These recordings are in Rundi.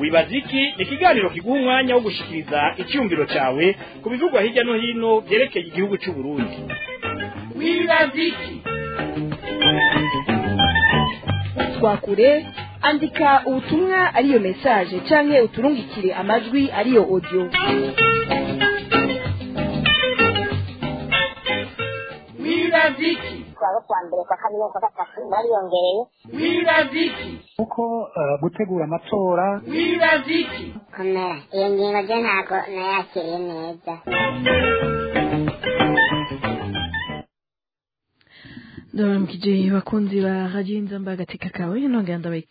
wibaza iki ni ikiganiro kiguha umwanya wo gushikiriza icyumviro cyawe ku bivugwa hirya no hino byerekeye igihugu cy'u Burundi wibaza iki twakure andika ubutumwa ariyo message canke uturungikire amajwi ariyo audio wibaza iki twaba kwa mbere kwa kabiri kwa gatatu bariyongereye wibaza iki kuko eh, gutegura amatora wibaza iki komera iyo ngingo ryo ntabwo nayakiriye neza ndabaramukije bakunzi ba radiyo inzamba agateka kawe nongera ndabaha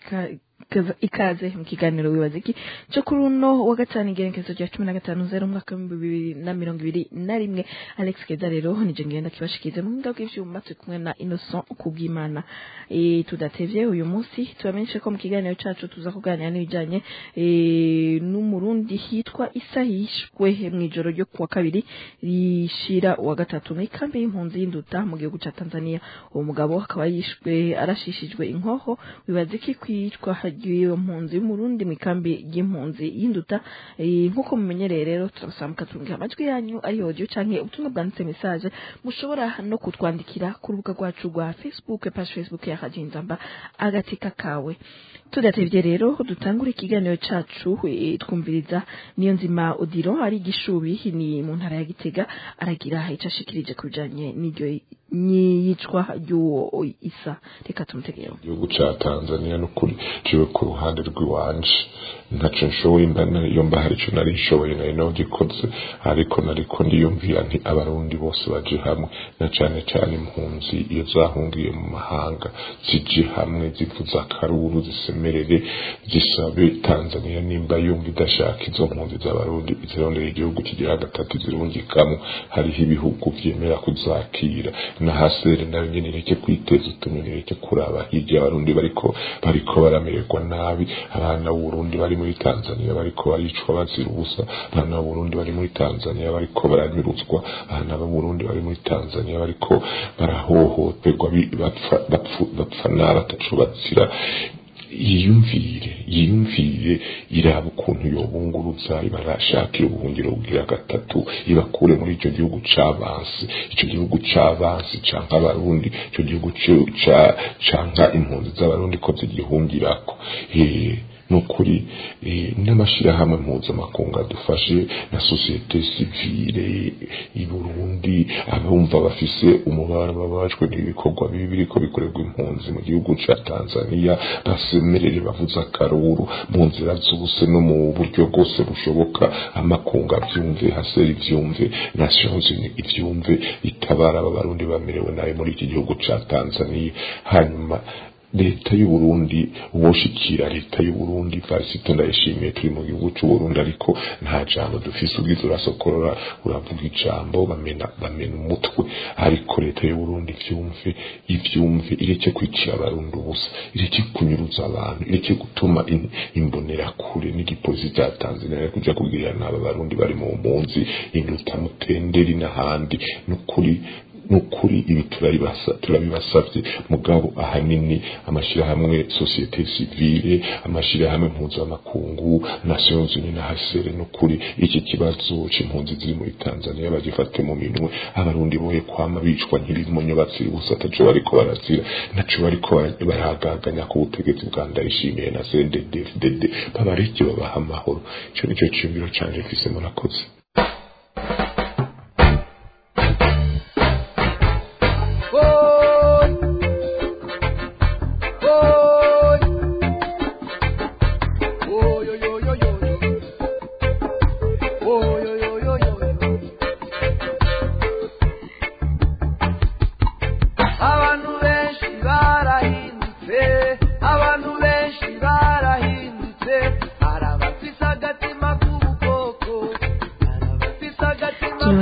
ikaze mu kiganiro wibaza iki cyo kuri uno wa gatanu igerekezo rya cumi na gatanu zero umwaka w'ibihumbi bibiri na mirongo ibiri na rimwe alex keza rero nije ngenda kibashikirize mu buhinga bw'ivyuma turi kumwe na innocent kubwimana e, tudatevye uyu munsi tubamenyeshe ko mu kiganiro cacu tuza kuganira n'ibijanye e, n'umurundi hitwa isa yishwe mw'ijoro ryo kuwa kabiri rishira uwa gatatu mw'ikambi y'impunzi y'induta mu gihugu ca tanzania uwo mugabo akaba yishwe arashishijwe inkoho wibaza iki kwicwa iyo mpunzi y'umurundi mu ikambi y'impunzi y'induta Eh, nk'uko mumenyereye rero turabasaba mukatungira amajwi yanyu ari audio canke ubutumwa bwanditse message mushobora no kutwandikira ku rubuga rwacu rwa facebook page facebook ya radio inzamba agateka kawe tudatevye rero dutangura ikiganiro cacu eh, twumviriza niyo nzima odiro ari igishubi ni mu ntara ya gitega aragira ico ashikirije ku bijanye n'iryo n'iyicwa ry'uwo isa reka tumutegereho igihugu ca tanzania n'ukuri ciwe ku ruhande rw'iwanje ntaco nshoboye mba iyo mba hari ico nari nshoboye nari nogikoze ariko nariko ndiyumvira nti abarundi bose baje hamwe na cane cane impunzi iyo zahungiye mu mahanga zije hamwe zivuza akaruru zisemerere zisabe tanzania nimba yumva idashaka izo mpunzi z'abarundi zirondera igihugu kigira gatatu zirungikamo hariho ibihugu vyemera kuzakira na hasere nayo nyene ireke kwiteza utunyoni ireke kuraba hirya abarundi bariko bariko baramererwa nabi abana b'uburundi bari muri tanzania bariko baricwa bazira ubusa abana b'uburundi bari muri tanzania bariko baranyuruzwa abana b'uburundi bari muri tanzania bariko barahohoterwa bi- bapfa bapfu- bapfa nabi ataco bazira yiyumvire yiyumvire iraba ukuntu yobunguruza ibarashakira ubuhungiro bugira gatatu ibakure muri icyo gihugu c'abansi icyo gihugu c'abansi canka abarundi icyo gihugu co- ca- canka impunzi z'abarundi ko zigihungirako Eh, nukuri eh, n'amashirahamwe mpuzamakungu adufashe na sosiyete sivile i Burundi abumva bafise umubabaro babajwe n'ibikorwa bibi biriko bikorerwa impunzi mu gihugu ca Tanzania basemerere bavuze akaruru mu nzira zose no mu buryo bwose bushoboka amakungu avyumve haseri ivyumve Nations Unies ivyumve itabara aba barundi bamerewe nabi muri iki gihugu ca Tanzania hanyuma leta y'u Burundi woshikira leta y'u Burundi varisito ndayishimiye turi mu gihugu cy'u Burundi ariko nta jambo dufise ubwiza urasokorora uravuga ijambo bamena bamena umutwe ariko leta y'u Burundi ivyumve ivyumve ireke kwicira abarundi ubusa ireke kunyuruza abantu ireke gutuma in- imbonera kure n'igipolisi cya Tanzania kuja kugirira n'aba barundi bari mu mpunzi induta mutenderi n'ahandi n'ukuri nukuri ibi turabibasa turabibasavye mugabo ahanini amashirahamwe societe civile amashirahamwe mpuzamakungu nations unies na hasere nukuri iki kibazo c'impunzi ziri muri tanzania bagifate mu minwe abarundi boye kwama bicwa nk'ibimonyo batsira ubusa ataco bariko barazira naco bariko bara- baragaganya ku butegetsi bwa ndayishimiye na cndd babareke babaha amahoro ico nico ciyumviro canje mfise murakoze abantu benshi barahindutse abantu benshi barahindutse hari abafise agatima k'ubukoko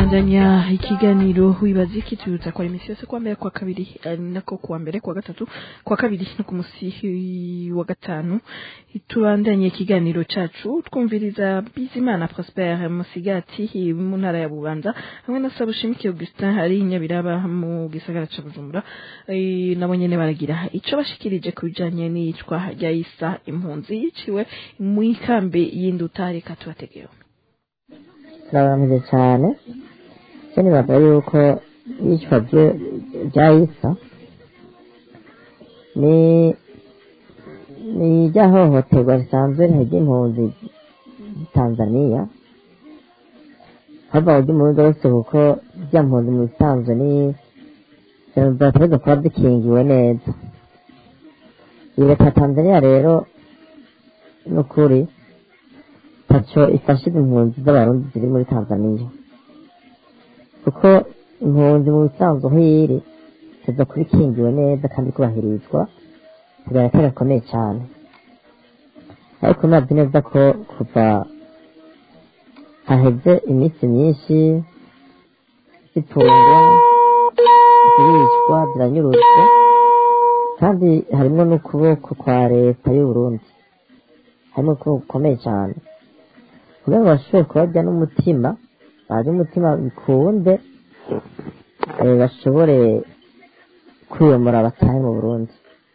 turabandanya ikiganiro wibaza iki tubibutsa kwa imisi yose kuwa mbere kwa kabiri ari nako kuwa mbere kuwa gatatu kwa kabiri no ku musi wa gatanu tubandanye ikiganiro cacu twumviriza bizimana prosper musigati mu ntara ya bubanza hamwe na sabushimiki augustin hari nyabiraba mu gisagara ca bujumbura Eh, nabo nyene baragira ico bashikirije ku bijanye n'iyicwa rya isa impunzi yiciwe mu ikambi y'induta reka tubategeho turabaramije cyane cyo nibaga yuko iyicwa rye- rya isa ni ni irya hohoterwa risanzwe ry'impunzi z'i tanzaniya hava ujya umurundi wese kuko rya mpunzi mu bisanzwe ni zategereza kuba zikingiwe neza iyi leta ya tanzaniya rero ni ukuri ntacyo ifasha impunzi z'abarundi ziri muri tanzaniya kuko impunzi mu bisanzwe aho iri ziza kuba ikingiwe neza kandi kubahirizwa bigaragara gakomeye cyane ariko nabyo neza ko kuva haheze iminsi myinshi zitungwa ziricwa ziranyuruzwa kandi harimo n'ukuboko kwa leta y'u Burundi harimo ukuboko gukomeye cyane kugira ngo bashobore kubarya n'umutima bazi umutima bikunde eh, bashobore kwiyomora batahe mu burundi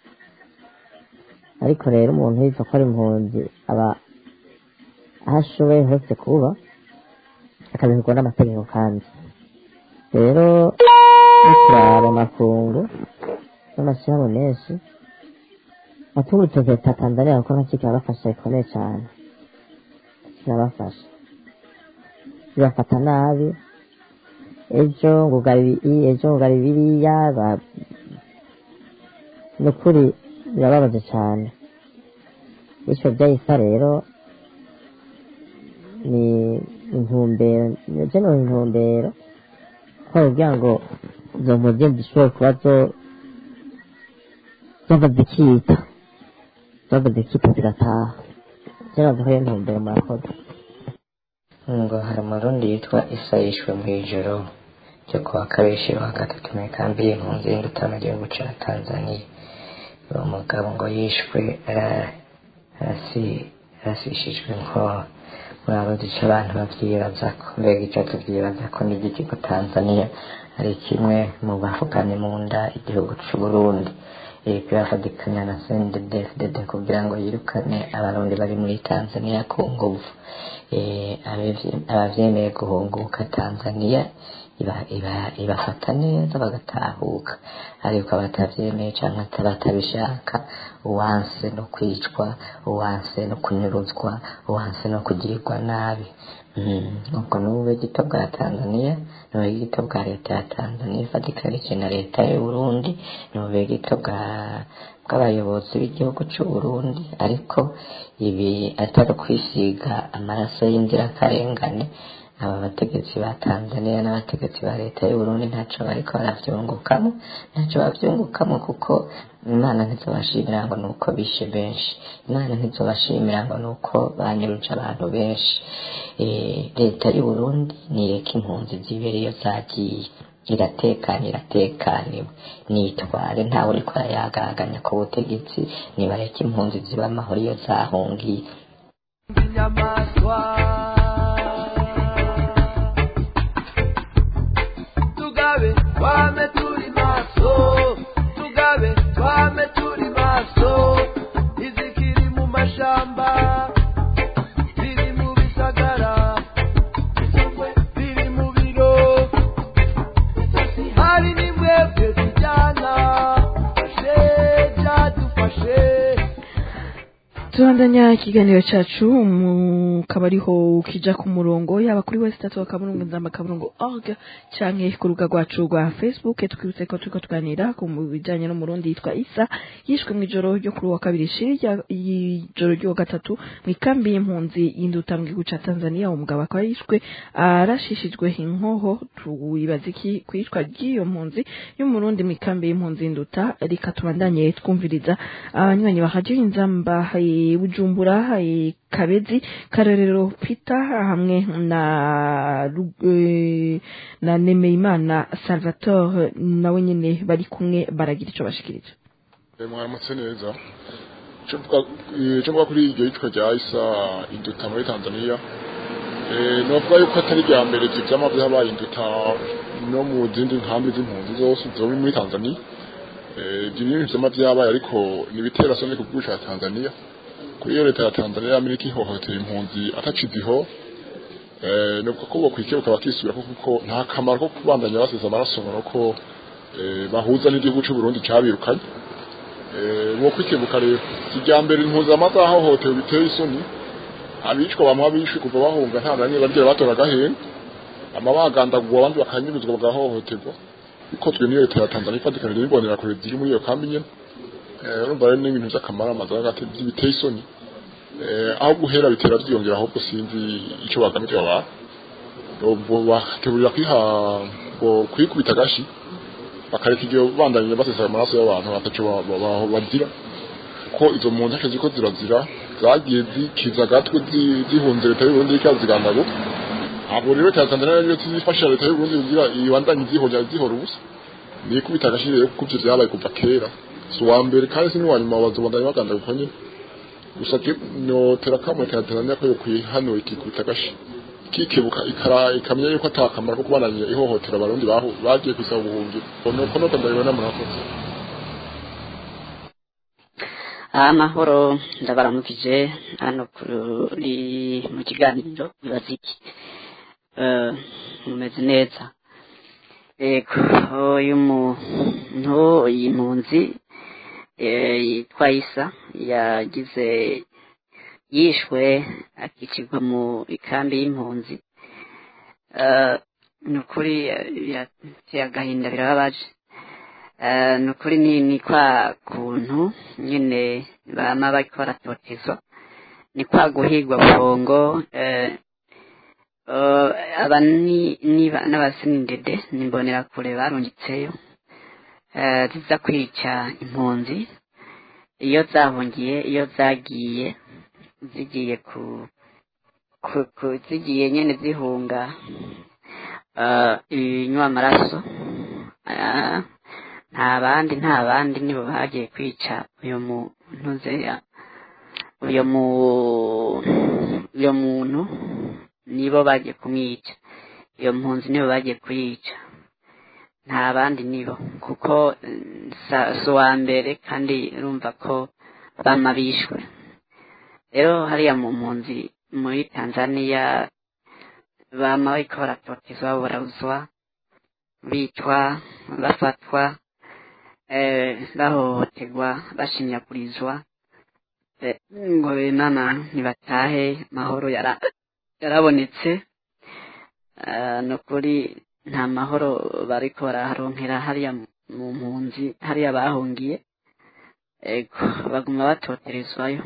ariko rero umuntu yitwa ko ari impunzi aba aho ashoboye hose kuba akabiherwa n'amategeko kandi rero no kuraba amakungu n'amashyirahamwe menshi atunga urutoki leta ya tanzaniya kuko nacyo kirabafasha bikomeye cyane kirabafasha bibafata nabi ejo ngo ugari ibi ejo ngo ugari biriya ba- ni ukuri birababaje cyane bityo byahise rero ni intumbero nabyo ni intumbero ko kugira ngo izo mpunzi zishobore kuba zo zava zikita zava zikita zigataha ziraza ko iyo ntumbero murakoze ngo hari umurundi yitwa isa yishwe mu ijoro ryo kuwa kabiri wa gatatu mu ikambi y'impunzi y'induta mu gihugu cya tanzaniya uwo mugabo ngo yishwe ara- arasi- arasishijwe inkoho murabuze icyo abantu babyibaza ko mbega icyo tubyibaza ko n'igihugu tanzaniya ari kimwe mu bavuganye mu nda igihugu cy'u burundi iriko irafadikanya na sendedefdede kugira ngo yirukane abarundi bari muri tanzaniya ku nguvu Eh, abavye- abavyemeye guhunguka tanzaniya iba- iba- ibafata neza bagatahuka ariko abatavyemeye canke batabishaka uwanse no kwicwa uwanse no kunyuruzwa uwanse no kugirirwa nabi Mm, ubwo ni ububegito bwa tanzaniya ni ububegito bwa leta ya tanzaniya ifatikanije na leta y'u burundi ni ububegito bwa bw'abayobozi b'igihugu cy'u burundi ariko ibi atari ukwisiga amaraso y'inzirakarengane aba bategetsi ba tanzaniya n'abategetsi ba leta y'u burundi ntacyo bariko baravyungukamo ntacyo bavyungukamo kuko imana ntizobashimira ngo ni uko bishe benshi imana ntizobashimira ngo ni uko banyuruje abantu benshi Eh, leta y'u burundi nireka impunzi zibere iyo zagiye iratekanye iratekaniwe nitware ntawe uriko arayagaganya ku butegetsi nibareke impunzi ziba amahoro iyo zahungiye inyamaswa tugabe twame turi maso tugabe twame turi maso izikiri mu mashamba ziri mu bisagara ziri mu biro hari nimwebwe tujyana fashe byadufashe tubandanya ikiganiro cyacu mukaba ariho kija ku murongo yaba kuri wese tatu akaburungu nzamba akaburungu org canke ku rubuga rwacu rwa facebook twibutse ko turiko tuganira ku bijanye n'umurundi yitwa isa yishwe mw'ijoro ryo kuri uwa kabiri shiri rya- y'ijoro ry'uwa gatatu mw'ikambi y'impunzi y'induta mu gihugu ca tanzania umugabo akaba yishwe arashishijwe inkoho tuwibaza iki kwicwa ry'iyo mpunzi y'umurundi mw'ikambi y'impunzi y'induta reka tubandanye twumviriza abanywanyi ba radio inzamba eh, i bujumbura i kabezi karorero peter hamwe na Ru- eh, na nemeyimana salvatore nawe nyene bari kumwe baragira ico bashikirije Eh, mwaramutse neza icyo mvuga- eh, icyo mvuga kuri iryo yicwa rya isa induta muri tanzania eh, novuga yuko atari irya mbere ivyo vyama vyabaye induta no mu zindi nkambi z'impunzi zose zoba muri tanzania Eh, ivyo bintu vyama vyabaye ariko nibitera soni ku gihugu ca tanzania kuri iyo leta ya tanzania yamira ikihohotera impunzi ataciziho eh, novuga ko bokwikebuka bakisubirako kuko nta kamaro ko kubandanya basesa amaraso ngo nuko eh, bahuza n'igihugu c'uburundi cabirukanye wo kwikebuka rero kijyambere impuzamaza ahohotewe biteye isoni abicwa bamwe abishwe kuva bahunga nta na rimwe bagira batora agahenga amabagandagurwa abandi bakanyuruzwa bagahohoterwa bikozwe n'iyo leta ya tanzania ifatikanije n'ibonera kure ziri muri iyo kambi nyene Eh, urumva rero n'ibintu vy'akamaro amazu hagati biteye isoni Eh, aho guhera bitera vyiyongera ahubwo sinzi ico bagamije abantu Bo- bakeburira kwiha bo- kwikubita agashi bakareka igihe bandanye basesa amaraso y'abantu bataco ba- ba- ba- bagira ko izo mpunzi ntacyo ziko zirazira zagiye zikiza agatwe zi- zihunze leta y'uburundi ikaziganago ntabwo rero leta ya tanzania rero zifasha leta y'uburundi kugira ibandanye zihonya zihora ubusa nikubita agashyi rero kuko ivyo vyabaye kuva kera si uwa mbere kandi si n'uwa nyuma bazobandanya baganda guko nyene gusa ke- notera kamo leta ya tanzania ko yokwihanura ikikubita agashi kikebuka ikara ikamenya yuko ata kamaro ko kubananya ihohotera abarundi bahu- bagiye kwisaba ubuhungiro nuko nuko ndabibona murakoze amahoro ndabaramukije hano kuri mu kiganiro bibaza iki Eh, mumeze neza yego uyu muntu iyi mpunzi eh, yitwa isa yagize yishwe akicirwa mu ikambi y'impunzi Eh, ni ukuri eh, birateye agahinda birababaje Eh, ni ukuri ni ni kwa kuntu nyine bama bariko baratotezwa ni kwa guhigwa bongo eh, eh, aba ni niba- n'abasinidede nimbonera kure barungitseyo eh, ziza kwica impunzi iyo zahungiye iyo zagiye zigiye ku, ku, ku zigiye nyene zihunga eh, ibinywa amaraso eh, nta bandi nta bandi nibo bagiye kwica uyu muntu zeya uyu mu uyu muntu nibo bagiye kumwica iyo mpunzi nibo bagiye kuyica nta bandi nibo kuko eh, sa- si uwa mbere kandi urumva ko bama bishwe rero hariya mu mpunzi muri tanzania bama bariko baratotezwa barabuzwa bicwa bafatwa eh, bahohoterwa bashinyagurizwa eh, ngo benana ntibatahe mahoro yara yarabonetse eh, ni ukuri nta mahoro bariko baraharonkera hariya mu mpunzi hariya bahungiye ego baguma batoterezwayo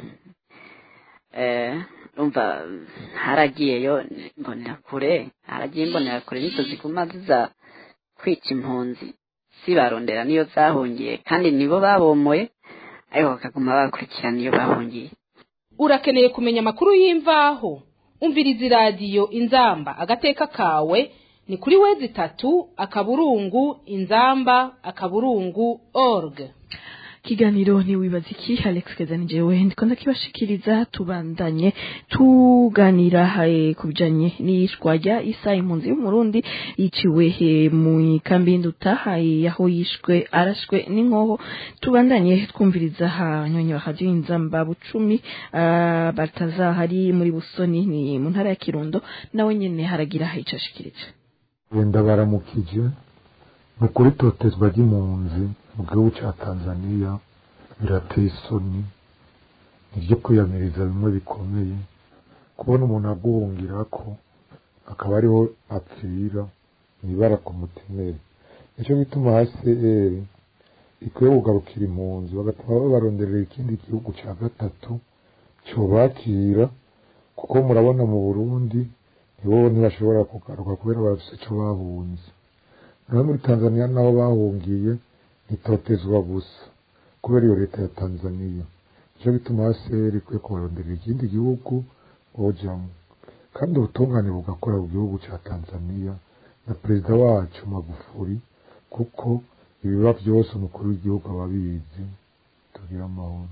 eh, umva haragiyeyo imbonerakure haragiye imbonerakure nizo ziguma ziza kwica impunzi zibarondera niyo zahungiye kandi nibo babomoye ariko bakaguma bakurikirana iyo bahungiye urakeneye kumenya amakuru y'imvaho umviriza iradiyo inzamba agateka kawe ni kuri wezi itatu akaburungu inzamba akaburungu org kiganiro ntiwibaza iki alex kezani jewe ndiko ndakibashikiriza tubandanye tuganira eh, ku bijanye n'iyishwa rya isa impunzi y'umurundi yiciwe eh, mu ikambi y'induta eh, aho yishwe arashwe n'inkoho tubandanye twumviriza abanywanyi ba radiyo inzamba bucumi ah, bataza hari muri busoni ni mu ntara ya kirundo nawe nyene haragira ico ashikirije wenda baramukije ni ukuri totezwa ry'impunzi mu gihugu cya tanzania birateye isoni niryo kwiyamiriza bimwe bikomeye kubona umuntu aguhungira ko akaba ariho apfira mwibara ku mutemeri nicyo gituma hcr ikwiye kugarukira impunzi bagatuma babaronderera ikindi gihugu cya gatatu cyobakira kuko murabona mu burundi nibo ntibashobora kugaruka kubera bafite icyo bahunze naho muri tanzania naho bahungiye ntitotezwa gusa kubera iyo leta ya tanzania nicyo bituma haseri ikwiye kubaronderera ikindi gihugu bojamwo kandi ubutungane bugakora mu gihugu cya tanzania na perezida wacu magufuri kuko ibiba byose umukuru w'igihugu aba abizi tugira amahoro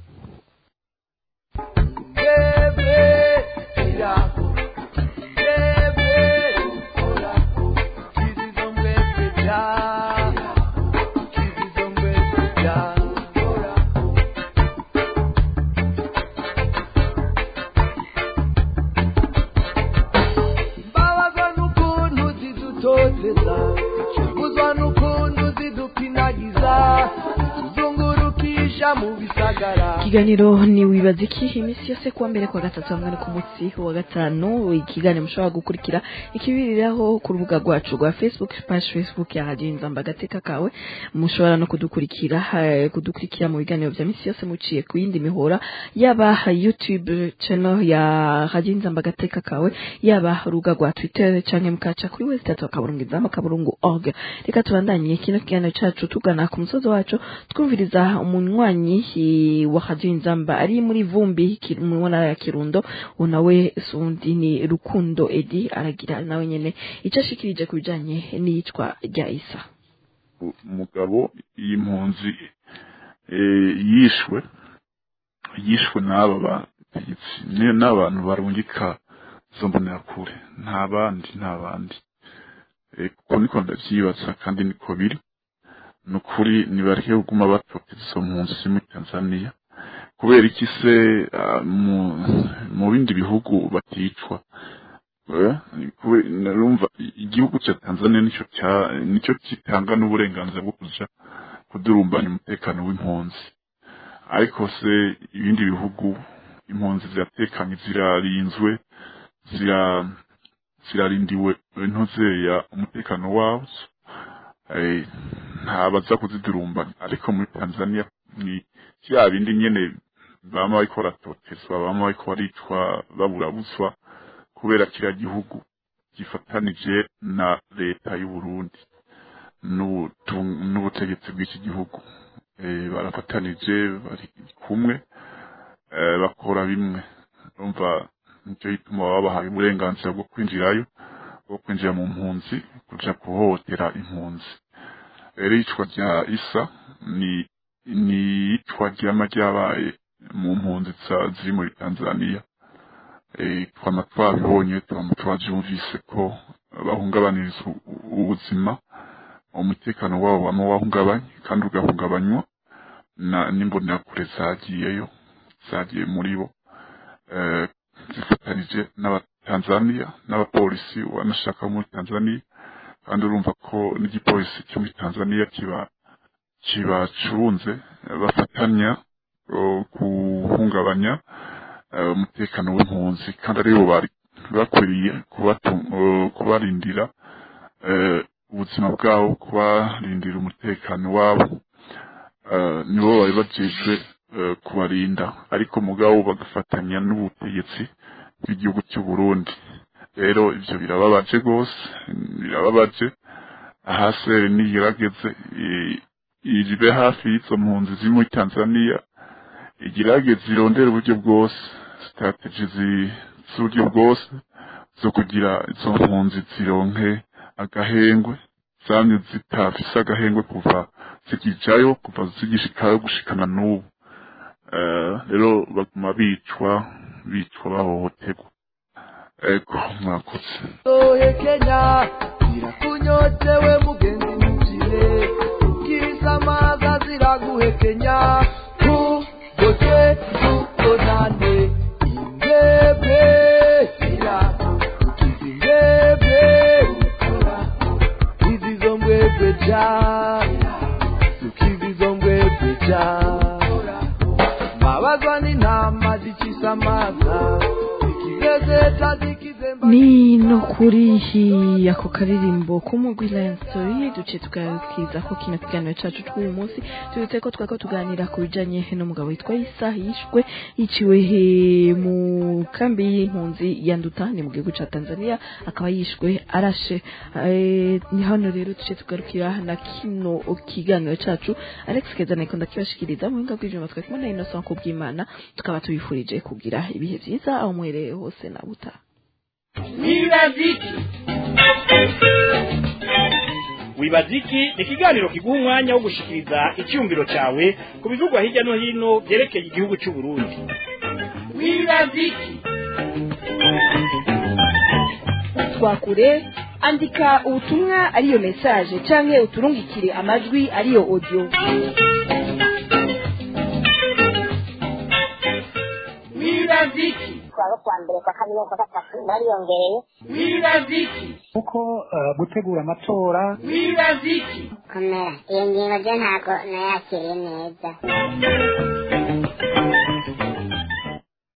Bebe, irako. Bebe, orako. Kizizo mwese ja. Kizizo mwese ja. Orako. Mbabazwa n'ukuntu zidutoteza Shuguzwa n'ukuntu zidupinagiza Zizungurukisha mu bisagara ikiganiro ni wibaza iki iminsi yose kuwa mbere kwa gatatu hamwe no ku munsi wa gatanu ikiganiro mushobora gukurikira ikibiriraho ku rubuga rwacu rwa facebook page facebook ya radiyo inzamba agateka kawe mushobora no kudukurikira eh, kudukurikira mu biganiro bya minsi yose muciye ku yindi mihora yaba youtube channel ya radiyo inzamba agateka kawe yaba urubuga rwa twitter canke mukaca kuri wese tatu akaburungu inzamba akaburungu org reka tubandanye kino kiganiro cacu tugana ku musozi wacu twumviriza umunywanyi eh, wa radiyo inzamba ari muri vumbi Ki- mu ntara ya kirundo uwo nawe sundi ni rukundo edi aragira nawe nyene ico ashikirije ku bijanye n'iyicwa rya isa umugabo y'impunzi eh, yishwe yishwe n'aba bategetsi ni- n'abantu barungika zo mbonerakure nta bandi nta bandi Eh, kuko niko ndavyibaza kandi niko biri ni ukuri nibareke kuguma batoteza izo mpunzi ziri muri tanzania kubera iki se ah, mu mu bindi bihugu baticwa Eh, kube- narumva igihugu cya tanzania nicyo cya nicyo gitanga n'uburenganzira bwo kuja kudurumbanya umutekano w'impunzi ariko se ibindi bihugu impunzi ziratekanye zirarinzwe zira zirarindiwe ntuzeya umutekano wazo Eh, ntabaza kuzidurumbanya ariko muri tanzania ni vya bindi nyene bama bariko baratotezwa bama bariko baricwa baburabuzwa kubera kiriya gihugu gifatanije na leta y'u Burundi n'ubutu- n'ubutegetsi bw'iki gihugu Eh, barafatanije bari kumwe eh, bakora bimwe urumva nicyo gituma baba bahaye uburenganzira bwo kwinjirayo bwo kwinjira mu mpunzi kuja kuhohotera impunzi rero iyicwa rya isa ni ni iyicwa ryama ryabaye mu mpunzi za- ziri muri tanzania Eh, twama twabibonye twama twavyumvise ko bahungabaniriza u- ubuzima umutekano wabo wama wahungabanye kandi ugahungabanywa na n'imbonerakure zagiyeyo zagiye muri bo eh, zifatanije n'abatanzania n'abapolisi wanashaka muri tanzania kandi urumva ko n'igipolisi cyo muri tanzania kiba kibacunze eh, bafatanya eh, guhungabanya eh, umutekano w'impunzi kandi aribo bari bakwiriye kubatu- eh, kubarindira eh, ubuzima bwabo kubarindira umutekano wabo eh, nibo bari bajejwe eh, kubarinda ariko mugabo bagafatanya n'ubutegetsi bw'igihugu cy'u Burundi rero ivyo birababaje rwose birababaje ahasere nigerageze i- iribe hafi y'izo mpunzi ziri muri tanzania igerageze irondera uburyo bwose strategy zi- z'uburyo bwose zo kugira izo mpunzi zironke agahengwe zamye zitafise agahengwe kuva zikijayo kuva zigishikayo gushikana n'ubu Eh, rero baguma bicwa bicwa bahohoterwa ego mwakoze Ohe Kenya, irakunyotewe mugenzi mukire, ukisamaza ziraguhekenya, tugote tugonane, imbebe irako, izimbebe izizo mbwebwe ja, tukizizo mbwebwe ja, mbabazwa n'intama zikisamaza, zikigezeta zikizemba ni no kuri hi- ako karirimbo k'umugwi Lion Story duce tugakiza ko kino kiganiro cacu tw'uyu munsi tubitse ko twako tuganira ku bijanye n'umugabo witwa Isa yishwe yiciwe he mu kambi y'impunzi ya nduta ni mu gihugu ca tanzania akaba yishwe arashe Eh, ni hano rero tuce tugarukira na kino kiganiro cacu alex keza niko ndakibashikiriza mu buhinga bw'ivyuma twari kumwe na innocent kubw'imana tukaba tubifurije kugira ibihe vyiza aho mwereye hose na buta wibaziki wibaziki ni ikiganiro kiguha umwanya wo gushikiriza icyumviro cyawe ku bivugwa hirya no hino byerekeye igihugu cy'u Burundi wibaziki twakure andika ubutumwa ariyo message canke uturungikire amajwi ariyo audio wibaziki kuwa kuwa mbere kwa kabiri kwa gatatu bariyongereye wibaziki kuko eh, gutegura amatora wibaziki komera iyo ngingo byo ntabwo nayakiriye neza